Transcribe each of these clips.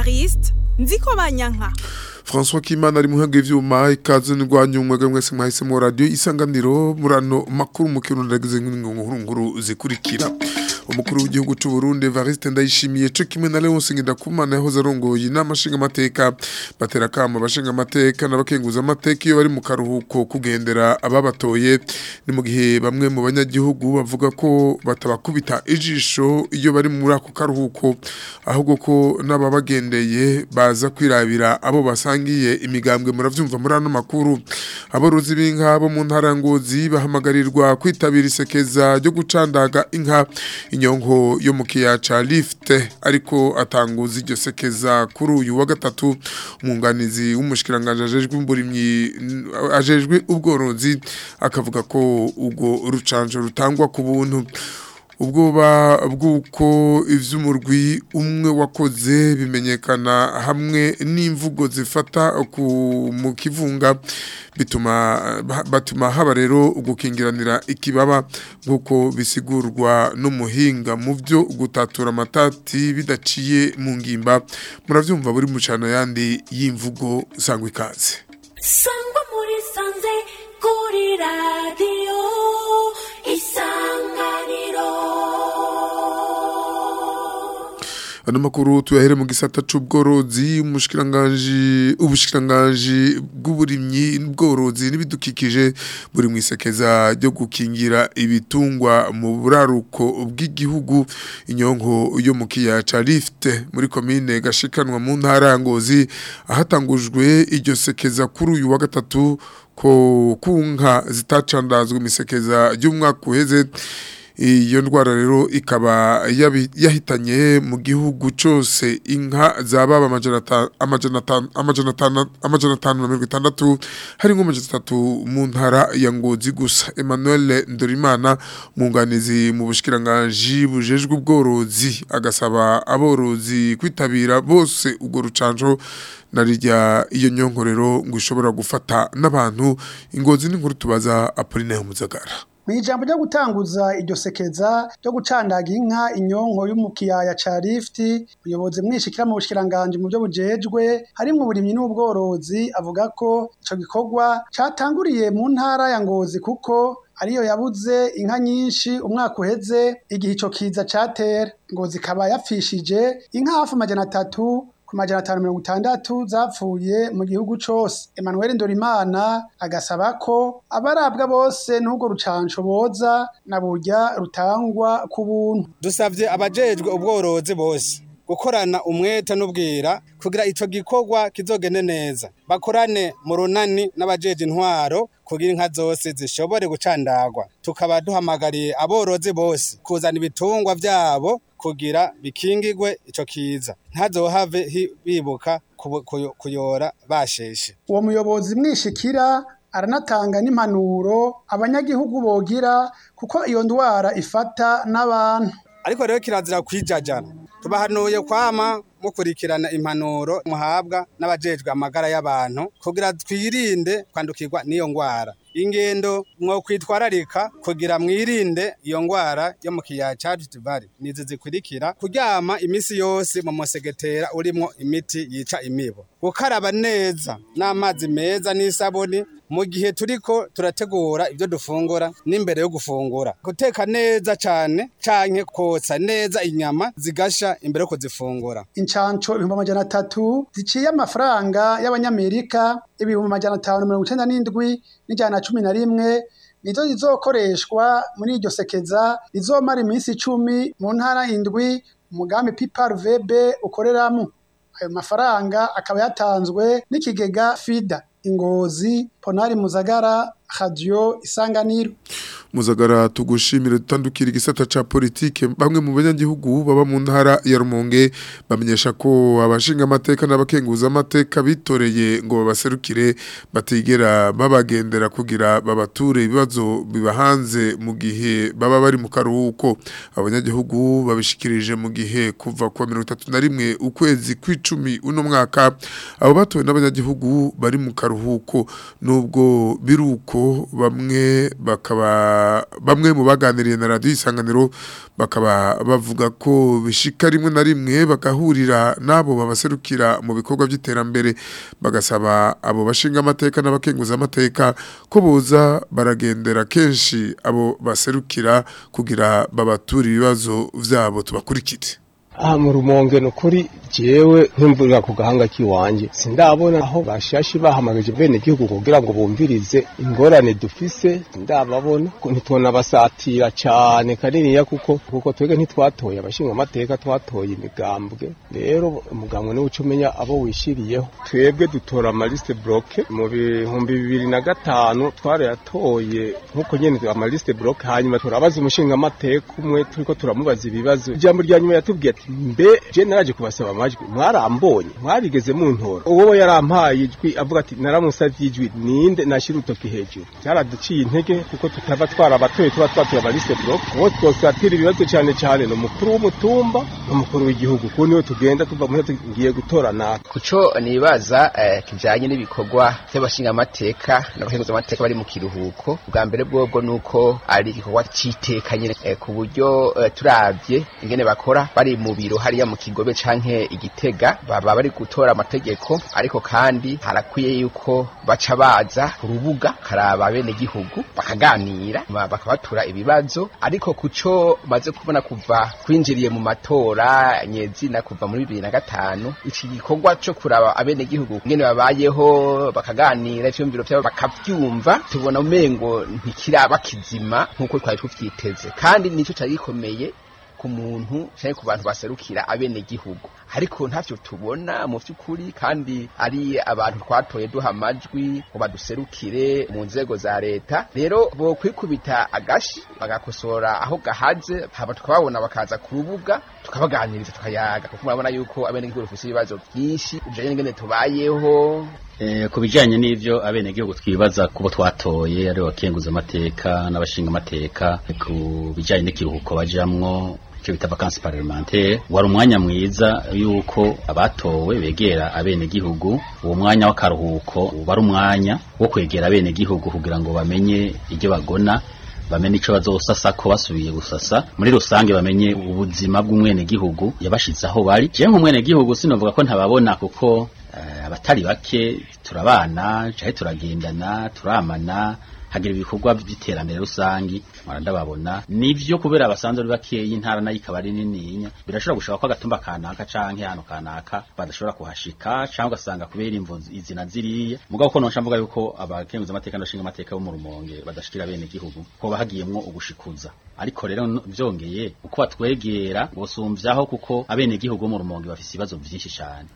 Evariste Nziko Banyanka François Kimana ari muhange ivyuma ikaze n'urwanyu mwega mwese mwahise mu radio isanganiro murano makuru mu kirundo ndagize nkuru nkuru zikurikira umukuru w'igihugu cy'u Burundi Evariste Ndayishimiye cyo kimwe na Leonce Ngendakumana yahoze arongoye inama nshinga amateka batera kama abashinga amateka n'abakenguza amateka iyo bari mu karuhuko kugendera ababatoye ni mu gihe bamwe mu banyagihugu bavuga ko batabakubita ijisho iyo bari muri ako karuhuko ahubwo ko n'ababagendeye baza kwirabira abo basangiye imigambwe muravyumva muri ano makuru aborozi b'inka bo mu ntara ngozi bahamagarirwa kwitabira isekeza ryo gucandaga inka inyonko yo mu kiyaca lift ariko atanguza iryo sekeza kuri uyu wa gatatu umwunganizi w'umushikiranganje ajejwe umburimyi ajejwe ubworozi akavuga ko ubwo rucanjo rutangwa ku buntu ubwoba bw'uko iby'umurwi umwe wakoze bimenyekana hamwe n'imvugo zifata mu kivunga bituma batuma haba rero gukingiranira ikibaba nk'uko bisigurwa n'umuhinga mu byo gutatura amatati bidaciye mu ngimba murabyumva buri mucano yandi y'imvugo sangwa ikaze sangwa muri sanze kuri radiyo isanganiro ano makuru tuyahere mu gisata c'ubworozi umushikiranganje ubushikiranganje bw'uburimyi n'ubworozi n'ibidukikije buri mu isekeza ryo gukingira ibitungwa mu buraruko bw'igihugu inyonko yo mu kiyaca lift muri komine gashikanwa mu ntara ngozi ahatangujwe iryo sekeza kuri uyu wa gatatu ko kunka zitacandazwe imisekeza y'umwaka uheze iyo ndwara rero ikaba yahitanye mu gihugu cyose inka zababa amajana atanu na mirongo itandatu hari nk'amajana atatu mu ntara ya ngozi gusa emmanuel ndorimana umwunganizi mu bushyikiranganji bujejwe ubworozi agasaba aborozi kwitabira bose ubwo rucanjo na rijya iyo nyonkorero ngo ishobora gufata n'abantu ingozi n'inkuru tubaza apolinaire muzagara mu ijambo ryo gutanguza iryo sekeza ryo gucandaga inka inyonko yo mu kiyaya ca lifti umuyobozi mwishikira mu bushikiranganje mu byo bujejwe harimwo uburimyi n'ubworozi avuga ko ico gikorwa catanguriye mu ntara ya ngozi kuko ariyo yabuze inka nyinshi umwaka uheze igihe ico kiza catera ngozi ikaba yapfishije inka hafi amajana atatu ku majana atanu mirongo itandatu zapfuye mu gihugu cose Emmanuel Ndorimana agasaba ko abarabwa bose n'ubwo rucanco boza na burya rutangwa ku buntu dusavye abajejwe ubworozi bose gukorana umwete n'ubwira kugira ico gikorwa kizogende neza bakorane mu runani n'abajeje intwaro kugira inka zose zishobore gucandagwa tukaba duhamagariye aborozi bose kuzana ibitungwa vyabo kugira bikingigwe ico kiza ntazohave bibuka kuyora basheshe uwo muyobozi mwishikira aranatanga n'impanuro abanyagihugu bogira kuko iyo ndwara ifata n'abantu ariko rero kirazira kwijajana tubahanuye kwama mukurikirana impanuro muhabwa n'abajejwe amagara y'abantu kugira twirinde kwandukirwa n'iyo ngwara ingendo mwo kwitwararika kugira mwirinde iyo ngwara yo mu kiyaya ca Rift nizi zikurikira kuryama imisi yose mu musegetera urimo imiti yica imibu gukaraba neza n'amazi meza n'isabuni mu gihe turiko turategura ibyo dufungura n'imbere yo gufungura guteka neza cane canke kotsa neza inyama zigasha imbere yo kuzifungura incanco ibihumbi amajana atatu ziciye amafaranga y'abanyamerika ibihumbi amajana atanu mirongo icenda n'indwi n'ijana na cumi na rimwe nizo zizokoreshwa muri iryo sekeza rizomara iminsi icumi mu ntara indwi umugambi PPRVB ukoreramo ayo mafaranga akaba yatanzwe n'ikigega FIDA ingozi ponari muzagara radio isanganiro muzagara tugushimire dutandukira igisata ca politike bamwe mu banyagihugu baba mu ntara ya Rumonge bamenyesha ko abashinga amateka n'abakenguza amateka bitoreye ngo babaserukire batigera babagendera kugira babature ibibazo bibahanze mu gihe baba bari mu karuhuko abanyagihugu babishikirije mu gihe kuva kwa 31 ukwezi kw'icumi uno mwaka abo batowe n'abanyagihugu bari mu karuhuko karuhuko nubwo biruko bamwe bakaba bamwe mu baganiriye na radio isanganiro bakaba bavuga ko bishika rimwe na rimwe bagahurira nabo babaserukira mu bikorwa by'iterambere bagasaba abo bashinga amateka n'abakenguza amateka ko boza baragendera kenshi abo baserukira kugira babature ibibazo vyabo tubakurikire aha mu rumonge ni ukuri jewe nkumvurira ku gahanga k'iwanjye sindabona aho bashashi bahamagaje bene igihugu kugira ngo bumvirize ingorane dufise ndababona ntitubona basatira cyane kaniniya kuko kuko twebwe ntitwatoye abashinga amateka twatoye imigambwe rero umugambwe niwe uca umenya abo wishiriyeho twebwe dutora amaliste bloke mu bihumbi bibiri na gatanu twarayatoye nk'uko nyene amaliste bloke hanyuma turabaza umushinga amateka umwe turiko turamubaza ibibazo ijambo rya nyuma yatubwiye ati mbe je naraje kubasaba amajwi mwarambonye mwarigeze muntora uwo yarampaye ijwi avuga ati naramusavye ijwi ninde nashira utoki hejuru cyaraduciye intege kuko tutava twarabatoye tuba twatuye abaliste block uwo twosatira ibibazo cyane cyane ni umukuru w'umutumba n'umukuru w'igihugu kuko niwe tugenda tuva muri tugiye gutora naka kuco nibaza eh, kijanye n'ibikorwa by'abashinga amateka n'abakenguza amateka bari mu kiruhuko bwa mbere bwobwo nuko ari igikorwa citeka nyene eh, ku buryo eh, turavye ingene bakora bari mu biro hariya mu kigobe canke igitega baba bari gutora amategeko ariko kandi harakwiye yuko baca baza ku rubuga karaba bene gihugu bakaganira ma- bakabatura ibibazo ariko kuco maze kubona kuva kwinjiriye mu matora nyezina kuva muri bibiri na gatanu iki gikorwa co kuraba abene gihugu ngene babayeho bakaganira ivyumviro vyabo bakavyumva tubona umengo ntikiraba kizima nk'uko twari tuvyiteze kandi nico cari gikomeye ku muntu cyangwa ku bantu baserukira abene gihugu ariko ntavyo tubona mu vy'ukuri kandi ari abantu twatoye duha amajwi ngo baduserukire mu nzego za leta rero bo kwikubita agashi bagakosora aho gahaze hama tukababona bakaza ku rubuga tukabaganiriza tukayaga kuko murabona yuko abene gihugu bafise ibibazo vyinshi bijanye n'ingene tubayeho Eh, ku bijanye n'ivyo abenegihugu twibaza kubo twatoye ari abakenguza amateka n'abashinga amateka ku bijanye n'ikiruhuko bajamwo icyo bita vacances parlementaire wari umwanya mwiza yuko abatowe begera abenegihugu uwo mwanya w'akaruhuko uba ari umwanya wo kwegera abenegihugu kugira ngo bamenye ibyo bagona bamenye ico bazosasa ko basubiye gusasa muri rusange bamenye ubuzima bw'umwenegihugu yabashize aho bari je nk'umwenegihugu sinovuga ko ntababona kuko eh, abatari bake turabana canke turagendana turamana hagira ibikorwa by'iterambere rusangi mpora ndababona nivyo kubera abasanzwe ari bakeyi intara nayo ikaba ari nininya birashobora gushaka ko agatumba kanaka canke hano kanaka badashobora kuhashika canke ugasanga kubera imvo izina ziriya mugabo ko nonsha mvuga yuko abakenguza amateka n'abashinga amateka bo mu rumonge badashikira bene gihugu ko bahagiyemwo ugushikuza ariko rero no- vyongeye uko batwegera bosumvyaho kuko abene gihugu bo mu rumonge bafise ibibazo vyinshi cane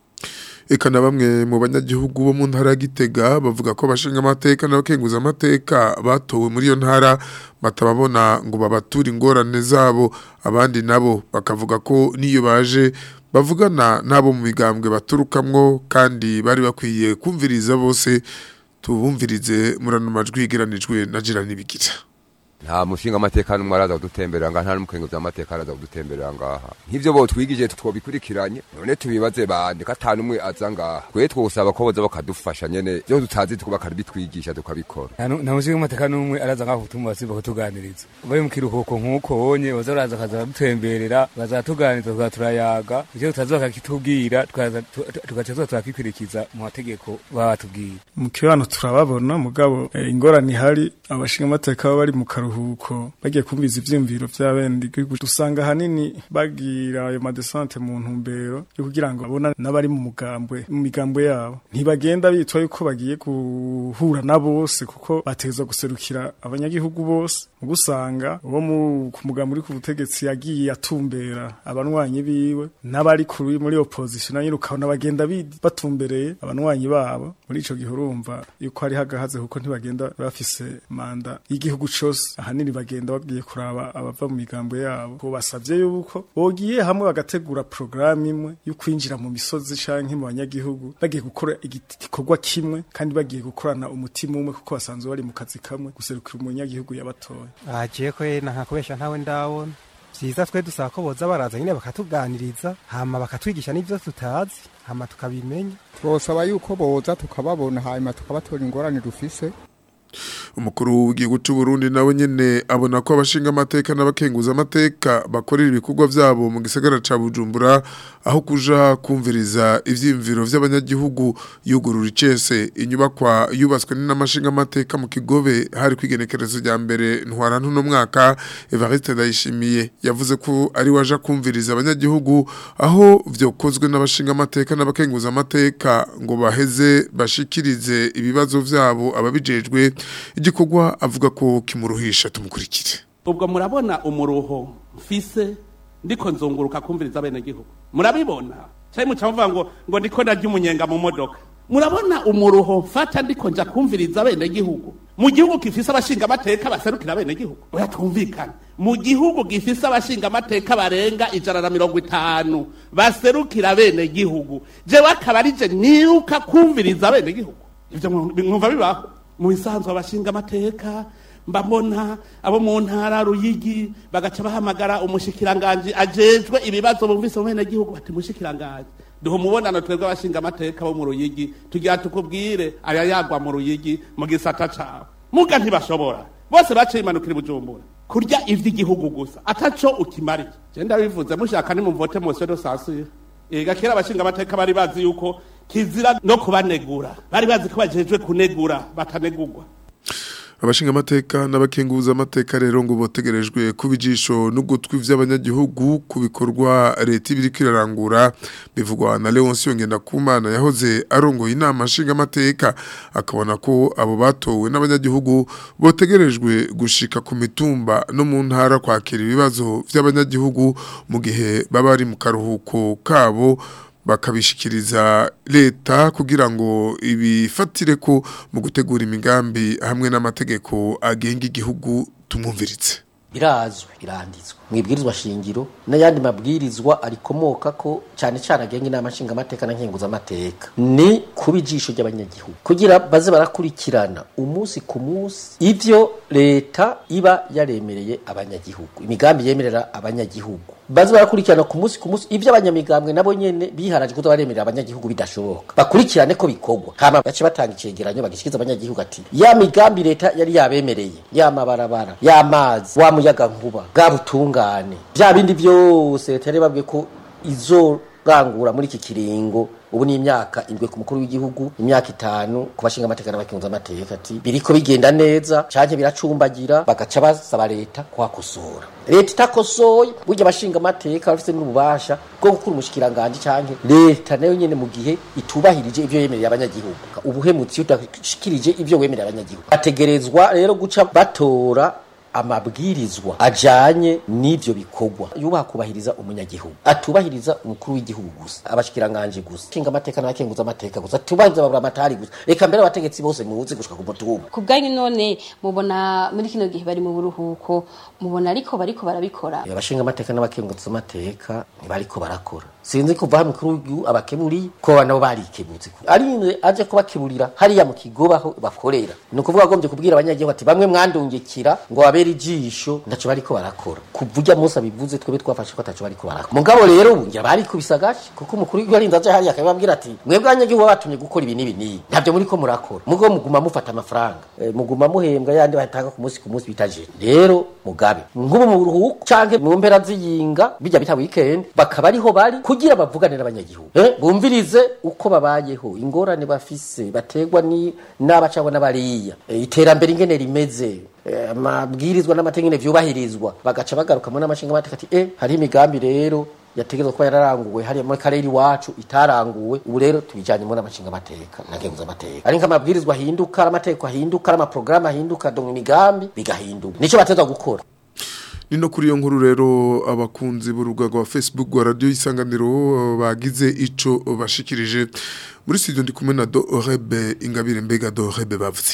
Eka na bamwe mu banyagihugu bo mu ntara ya Gitega bavuga ko bashinga amateka n'abakenguza amateka batowe muri iyo ntara batababona ngo babature ingorane zabo abandi nabo bakavuga ko niyo baje bavugana nabo mu migambwe baturukamwo kandi bari bakwiye kumviriza bose tubumvirize murano majwi yigeranijwe na Jirani Bigira nta mushinga amateka n'umwe araza kudutemberera ngaha nta n'umukenguzi w'amateka araza kudutemberera ngaha nk'ivyo bo twigije twobikurikiranye none tubibaze bande ko ata n'umwe aza ngaha twe twosaba ko boza bakadufasha nyene vyo tutazi bakabitwigisha tukabikora nta mushinga w'amateka n'umwe araza ngaho gutuma basiba kutuganiriza bari mu kiruhuko nk'uko bonye baza baraza akaza baradutemberera baza batuganiriza tukaza turayaga ivyo tutazi bakakitubwira tukaza tu- tu- tugaca tuza turakikurikiza mu mategeko baba batubwiye mu kibano turababona mugabo eh, ingorane ihari abashinga amateka baba bari mu karuhuko bagiye kumviza ivyiyumviro vy'abenegihugu dusanga ahanini bagira ayo madesante mu ntumbero yo kugira ngo babona n'abari mu mugambwe mu migambwe yabo ntibagenda bitwa yuko bagiye guhura na bose kuko bategerezwa guserukira abanyagihugu bose mu gusanga uwo mu- ku mugambi uri ku butegetsi yagiye atumbera abanwanyi biwe n'abari kuri muri opposition nayo ukabona bagenda bi- batumbereye abanwanyi babo muri ico gihe urumva yuko hari hagahaze kuko ntibagenda bafise manda y'igihugu cose ahanini bagenda bagiye kuraba abava mu migambo yabo ko basavye yuko bogiye hamwe bagategura programme imwe yo kwinjira mu misozi canke mu banyagihugu bagiye gukora igiti- igikorwa kimwe kandi bagiye gukorana umutima umwe kuko basanzwe bari mu kazi kamwe guserukira umunyagihugu yabatoye agiye ko yena nkakubesha ntawe ndabona vyiza twe dusaba ko boza baraza nyine bakatuganiriza hama bakatwigisha n'ivyo tutazi hama tukabimenya twosaba yuko boza tukababona hanyuma tukabatora ingorane dufise umukuru w'igihugu cy'u Burundi nawe nyene abona ko abashinga amateka n'abakenguza amateka bakorera ibikorwa vyabo mu gisagara ca Bujumbura aho kuja kumviriza ivyimviro vy'abanyagihugu yugurura icese inyubakwa yubatswe n'amashinga amateka mu kigobe hari kwigenekerezo rya mbere ntwara ntuno mwaka Evariste Ndayishimiye yavuze ko ari waja kumviriza abanyagihugu aho vyokozwe n'abashinga amateka n'abakenguza amateka ngo baheze bashikirize ibibazo vyabo ababijejwe igikorwa avuga ko kimuruhisha tumukurikire ubwo murabona umuruho mfise ndiko nzunguruka kumviriza bene gihugu murabibona cyane muca muvuga ngo ngo ndiko ndarya umunyenga mu modoka murabona umuruho mfata ndiko nja kumviriza bene gihugu mu gihugu gifise abashinga amateka baserukira bene gihugu oya twumvikane mu gihugu gifise abashinga amateka barenga ijana na mirongo itanu baserukira bene gihugu jewe akaba ari je niruka kumviriza bene gihugu ivyo mwumva bibaho mu bisanzwe abashinga amateka mbabona abo mu ntara ruyigi bagaca bahamagara umushikiranganje ajejwe ibibazo bumvise mu bene gihugu bati mushikiranganje duha umubonano twebwe abashinga amateka bo mu ruyigi tugira tukubwire aya yagwa mu ruyigi mu gisata cawe muga ntibashobora bose baciye imanukira i bujumbura kurya ivy'igihugu gusa ataco ukimariye je ndabivuze mushaka nimumvote mose do sasira ega kera abashinga amateka bari bazi yuko kizira no kubanegura bari bazi ko bajejwe kunegura batanegurwa abashinga amateka n'abakenguza amateka rero ngo botegerejwe kubijisho n'ugutwi vy'abanyagihugu ku bikorwa leta ibiri kwirarangura bivugwa na Leoncio Ngendakumana yahoze arongoye inama nshinga amateka akabona ko abo batowe n'abanyagihugu botegerejwe gushika ku mitumba no mu ntara kwakira ibibazo vy'abanyagihugu mu gihe baba ari mu karuhuko kabo bakabishikiriza leta kugira ngo ibifatire ko mu gutegura imigambi hamwe n'amategeko agenga igihugu tumwumviritse birazwi biranditswe mwibwirizwa shingiro n'ayandi mabwirizwa arikomoka ko cyane cyane agenga inama nshinga amateka na nkenguza amateka ni kuba ijisho ry'abanyagihugu kugira baze barakurikirana umunsi ku munsi ivyo leta iba yaremereye abanyagihugu imigambi yemerera abanyagihugu baze barakurikirana ku munsi ku munsi ivyo abanyamigambwe nabo nyene biharaje kuza baremerera abanyagihugu bidashoboka bakurikirane ko bikorwa hama bace batanga icegeranyo bagishikiriza abanyagihugu ati ya migambi leta yari yabemereye ya mabarabara y'amazi wa muyaga nkuba bwa butungane bya bindi byose leta yari babwiye ko izorangura muri iki kiringo ubu ni imyaka indwi ku mukuru w'igihugu imyaka itanu ku bashinga amateka n'abakunza amateka ati biriko bigenda neza canke biracumbagira bagaca basaba leta kuhakosora leta itakosoye burya abashinga amateka bafite n'ububasha bwo gukura umushikiranganje canke leta nayo nyene mu gihe itubahirije ivyo yemereye abanyagihugu ubuhemutsi iyo udashikirije ivyo wemereye abanyagihugu bategerezwa rero guca batora amabwirizwa ajanye n'ivyo bikorwa yubaha kubahiriza umunyagihugu atubahiriza umukuru w'igihugu gusa abashikiranganje gusa kinga amateka n'abakenguza amateka gusa atubahiriza babura amatari gusa reka mbere abategetsi bose mubuze gushika ku mutumba ku bwanyu none mubona muri kino gihe bari mu buruhuko mubona ariko bariko barabikora abashinga amateka n'abakenguza amateka bariko barakora sinzi kuva hamwe kuri uyu abakeburi ko nabo barikebutse ari aje kubakeburira hariya mu kigoba aho bakorera ni ukuvuga agombye kubwira abanyagihugu ati bamwe mwandungikira ngo babere ijisho ndaco bariko barakora kuvuga Musa bivuze twebe twafashe ko ataco bariko barakora mugabo rero ubu ngira bari kubisagaje kuko umukuru w'igihugu arinze aje hariya akababwira ati mwebwe abanyagihugu batumye gukora ibi n'ibi n'ibi ntabyo muri ko murakora mugo muguma mufata amafaranga e, muguma muhembwa yandi batanga ku munsi ku munsi bitaje rero mugabe nk'ubu mu buruhuko canke mu mpera z'iyinga bijya bita weekend bakaba ariho bari kugira bavugane n'abanyagihugu eh bumvirize uko babayeho ingorane bafise bategwa ni n'abacabo n'abariya e, iterambere ingene rimeze amabwirizwa n'amategeko vyubahirizwa bagaca bagarukamo n'amashinga amateka ati eh hari imigambi rero yategezwa kuba yararanguwe hariya muri karere iwacu itaranguwe ubu rero tubijanye muri amashinga amateka nagenguza amateka ari nk'amabwirizwa ahinduka amategeko ahinduka amaprograma ahinduka donc imigambi bigahinduka nico bateza gukora Nino kuri iyo nkuru rero abakunzi b'urubuga rwa Facebook rwa radio isanganiro bagize ico bashikirije muri studio ndi kumwe na Do Orebe Ingabire Mbega Do Orebe bavuze iki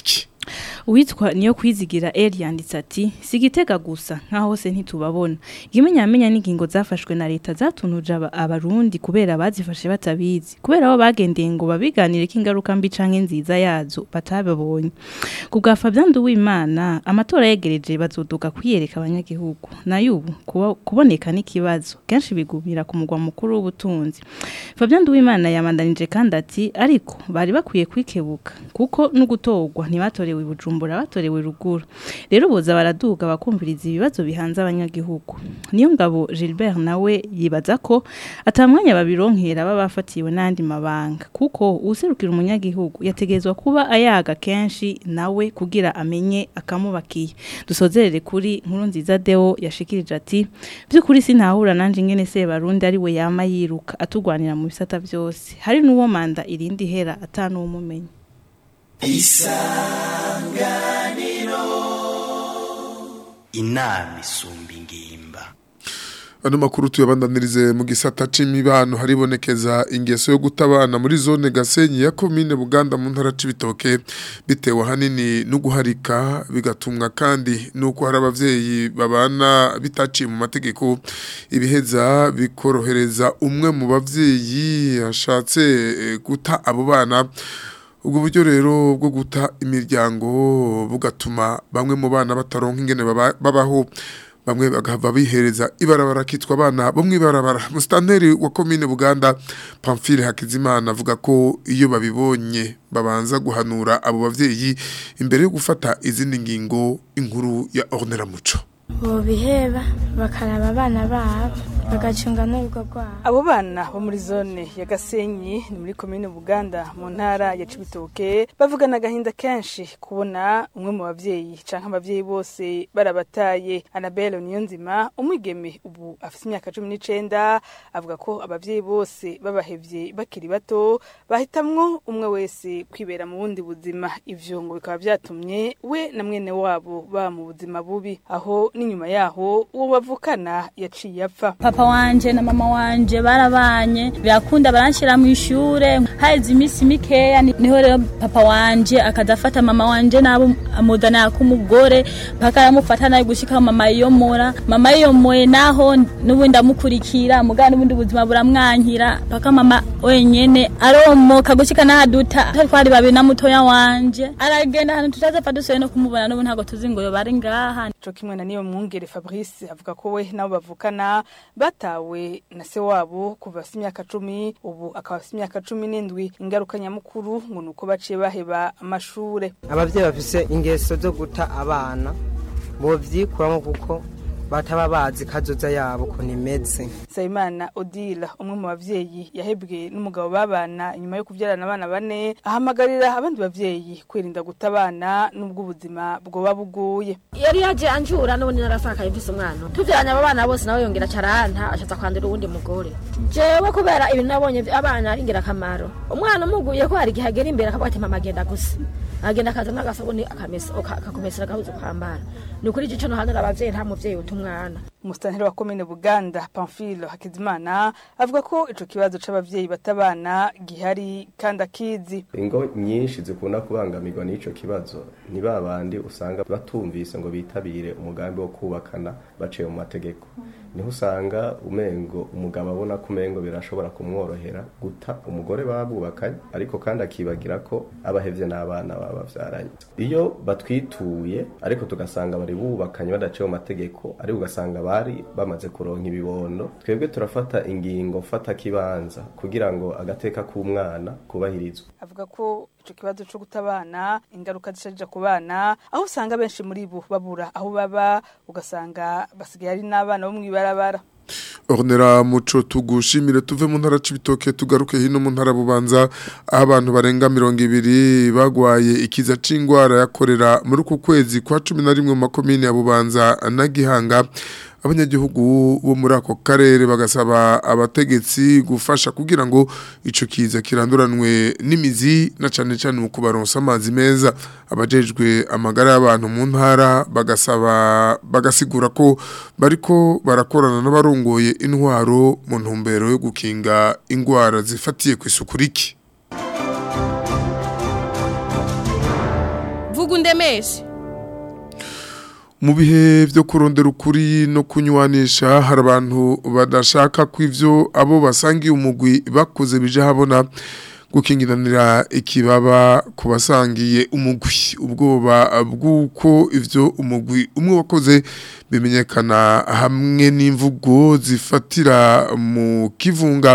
Uwitwa niyo kwizigira Eli yanditse ati sigitega gusa nka hose ntitubabona ikimenyamenya n'ingingo zafashwe na leta zatunuje aba- abarundi kubera bazifashe batabizi kubera abo bagendeye ngo babiganire ko ingaruka mbi canke nziza yazo batababonye ku bwa Fabien Nduwimana amatora yegereje bazoduka kwiyereka abanyagihugu nayo ubu kuba- kuboneka n'ikibazo kenshi bigumira ku mugwa mukuru w'ubutunzi Fabien Nduwimana yamandanije kandi ati ariko bari bakwiye kwikebuka kuko no gutorwa ntibatorewe i Bujumbura batorewe ruguru rero boza baraduga bakumviriza ibibazo bihanze abanyagihugu niyo ngabo Gilbert nawe yibaza ko atamwanya babironkera baba bafatiwe n'andi mabanga kuko userukira umunyagihugu yategezwa kuba ayaga kenshi nawe kugira amenye akamubakiye dusozerere kuri nkuru nziza Deo yashikirije ati by'ukuri sinahura nanje ingene se barundi ari we yama yiruka atugwanira mu bisata byose hari n'uwo manda irindi hera atanuwumumenya isanganiro inama isumba ingimba Ano makuru tuyabandanirize mu gisata c'imibano haribonekeza ingeso yo gutabana muri zone Gasenyi ya commune Buganda mu ntara c'ibitoke bitewe hanini no guharika bigatumwa kandi nuko hari abavyeyi babana bitaciye mu mategeko ibiheza bikorohereza umwe mu bavyeyi ashatse eh, guta abo bana ubwo buryo rero bwo guta imiryango bugatuma bamwe mu bana bataronka ingene baba- babaho bamwe bagahava bihereza ibarabara kitwa abana bo mwibarabara musitanteri wa komine Buganda Pamphile Hakizimana avuga ko iyo babibonye babanza guhanura abo bavyeyi imbere yo gufata izindi ngingo inkuru ya Ornera Muco bobiheba bakaraba abana babo bagacunga n'urugo rwabo Abo bana bo muri zone ya Gasenyi ni muri komine Buganda mu ntara ya Cibitoke bavugana agahinda kenshi kubona umwe mu bavyeyi canke abavyeyi bose barabataye Annabelle Niyonzima umwigeme ubu afite imyaka 19 avuga ko abavyeyi bose babahevye bakiri bato bahitamwo umwe wese kwibera mu bundi buzima ivyo ngo bikaba vyatumye we na mwene wabo ba mu buzima bubi aho n'inyuma yaho uwo bavukana yaciye apfa papa wanje na mama wanje barabanye birakunda baranshira mu ishure haheze iminsi mikeya ni- niho rero papa wanje akadafata mama wanje nabo amuzanira k'umugore paka aramufata nayo gushika mama yiyomora mama yiyomoye naho n'ubundi amukurikira mugana n'ubundi buzima buramwankira paka mama wenyene aromoka gushika nahaduta twari babiri na mutoya wanje aragenda ahantu tutazapfa dusoye no kumubona n'ubu ntabwo tuzi ngo yoba ari ngaha co kimwe na niyo mwungere Fabrice avuga ko we nabo bavukana batawe na se wabo kuva afite imyaka cumi ubu akaba afite imyaka cumi n'indwi ingaruka nyamukuru ngo nuko baciye baheba amashure abavyeyi bafise ingeso zo guta abana bovyikuramo kuko bataba bazi kazoza yabo ko nimeze Sayimana Odila umwe mu bavyeyi yahebwe n'umugabo babana inyuma yo kuvyarana abana bane ahamagarira abandi bavyeyi kwirinda guta abana n'ubwo ubuzima bwoba buguye yari yaje anjura n'ubundi narasakaye mfise umwana tuvyaranye abo bana bose nawe yongera caranta ashatse kwandura uwundi mugore jewe kubera ibintu nabonye abana ari ingirakamaro umwana umuguye ko hari igihe agera imbere akavuga ati mama agenda gusa agenda akaza n'agasabuni akamesa aka- akakumesera agahuzu kwambara ni ukuri igice nohanura abavyeyi nta muvyeyi uta umwana umusitanteri wa komine Buganda Pamphile Hakizimana avuga ko ico kibazo c'abavyeyi batabana gihari kandi akizi ingo nyinshi zikunda kubangamirwa n'ico kibazo ni ba bandi usanga batumvise ngo bitabire umugambi wo kubakana baciye mu mategeko niho usanga umengo umugabo abona ko umengo birashobora kumworohera guta umugore babubakanye ariko kandi akibagira ko abahevye n'abana babavyaranye iyo batwituye ariko tugasanga bari bubakanye badaciye mu mategeko ariko ugasanga bari bamaze kuronka ibibondo twebwe turafata ingingo fata kibanza kugira ngo agateka k'umwana kubahirizwe avuga ko ico kibazo co gutabana ingaruka zisharija ku bana aho usanga benshi muri bo babura aho baba ugasanga basigaye ari n'abana bo mw'ibarabara Ornera muco tugushimire tuve mu ntara c'ibitoke tugaruke hino mu ntara bubanza aho abantu barenga mirongo ibiri bagwaye ikiza c'ingwara yakorera muri uku kwezi kwa cumi na rimwe mu makomine ya bubanza na gihanga abanyagihugu bo muri ako karere bagasaba abategetsi gufasha kugira ngo ico kiza kiranduranwe n'imizi na cane cane mu kubaronsa amazi meza abajejwe amagara y'abantu mu ntara bagasaba bagasigura ko bariko barakorana n'abarongoye intwaro mu ntumbero yo gukinga ingwara zifatiye ku isuku riki vuga undemeshe mu bihe byo kurondera ukuri no kunywanisha hari abantu badashaka ko ivyo abo basangiye umugwi bakoze bije habona gukingiranira ikibaba ku basangiye umugwi ubwoba bw'uko ivyo umugwi umwe wakoze bimenyekana hamwe n'imvugo zifatira mu kivunga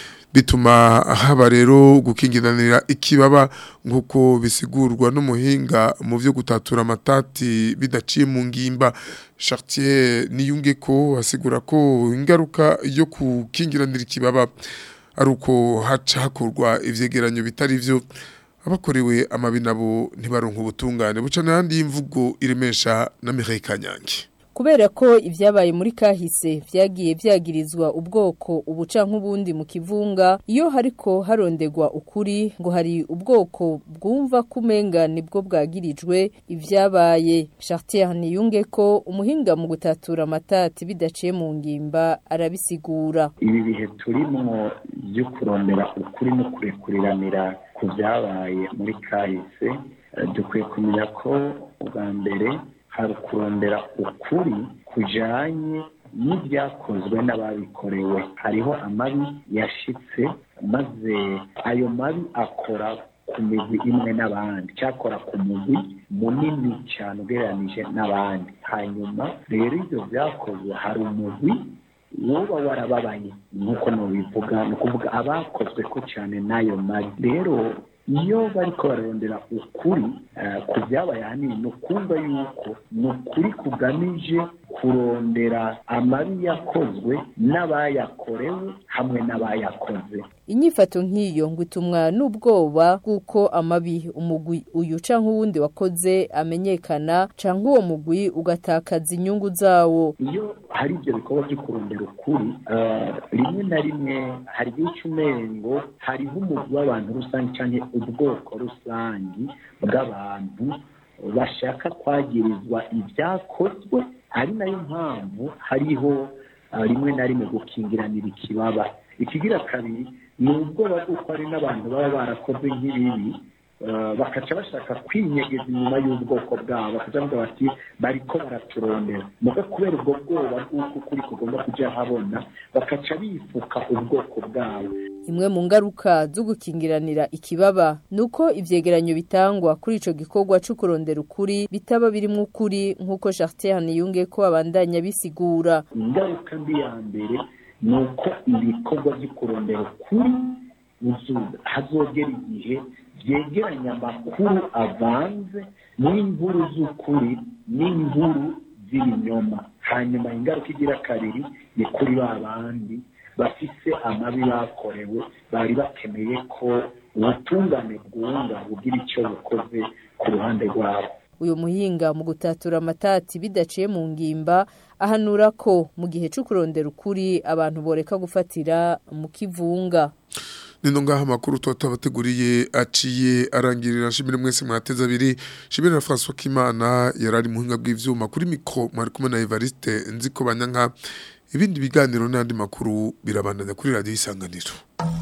bituma haba rero gukingiranira ikibaba nk'uko bisigurwa n'umuhinga mu byo gutatura amatati bidaciye mu ngimba Chartier niyunge ko asigura ko ingaruka yo gukingiranira ikibaba ari uko haca hakorwa ivyegeranyo bitari vyo abakorewe amabi nabo ntibaronka ubutungane buca n'ahandi y'imvugo iremesha na Mireille Kanyange kubera ko ibyabaye muri kahise vyagiye vyagirizwa ubwoko ubuca nk'ubundi mu kivunga iyo hariko harondegwa ukuri ngo hari ubwoko bwumva kumenga nibwo bwagirijwe ivyabaye Chartier niyunge ko umuhinga mu gutatura amatati bidaciye mu ngimba arabisigura ibi bihe turimwo byo kurondera ukuri no kurekuriranira ku byabaye muri kahise eh, dukwiye kumenya ko ubwa mbere hari kurondera ukuri kujanye n'ibyakozwe n'ababikorewe hariho amabi yashitse maze ayo mabi akora ku migwi imwe n'abandi cyakora ku mugwi munini cyane ugereranije n'abandi hanyuma rero ibyo byakozwe hari umugwi woba warababaye nk'uko nubivuga ni ukuvuga abakozwe ko cyane n'ayo mabi rero iyo bariko bararondera ukuri eh, ku byabaye ahanini ni ukumva yuko ni ukuri kugamije kurondera amabi yakozwe n'abayakorewe hamwe n'abayakoze inyifato nk'iyo ngo itumwa n'ubwoba bw'uko amabi umugwi uyu canke uwundi wakoze amenyekana canke uwo mugwi ugatakaza inyungu zawo iyo hari ibyo bikorwa byo kurondera ukuri eh, rimwe na rimwe hari igihe cy'umengo hariho umugwi w'abantu rusange cyangwa ubwoko rusange bw'abantu bashaka kwagirizwa ibyakozwe ari nayo mpamvu hariho eh, rimwe na rimwe gukingiranira ikibaba ikigira kabiri ni ubwoba bw'uko hari n'abantu baba barakoze nk'ibibi eh, bakaca bashaka kwinyegeza inyuma y'ubwoko bwabo bakaca bavuga bati bariko baraturondera muga kubera ubwo bwoba bw'uko ukuri kugomba kujya habona bakaca bifuka ubwoko bwabo imwe mu ngaruka zo gukingiranira ikibaba nuko ivyegeranyo bitangwa kuri ico gikorwa cyo kurondera ukuri bitaba birimwo ukuri nk'uko Chartier niyunge ko abandanya bisigura ingaruka mbi ya mbere ni uko ibikorwa byo kurondera ukuri bizuza hazogera igihe byegeranya amakuru avanze n'inkuru z'ukuri n'inkuru z'ibinyoma hanyuma ingaruka igira kabiri ni kuri ba bandi bafise amabi bakorewe bari bakeneye ko ubutungane bwunga bugira icyo bukoze ku ruhande rwabo uyu muhinga mu gutatura amatati bidaciye mu ngimba ahanura ko mu gihe cyo kurondera ukuri abantu boreka gufatira mu kivunga Nino ngaha makuru tutabateguriye aciye arangirira shimire mwese mwateza abiri shimire na François Kimana yarari muhinga bw'ivyuma kuri mikro mwari kumwe na Evariste nziko banyanka ibindi biganiro n'andi makuru birabandanya kuri radio isanganiro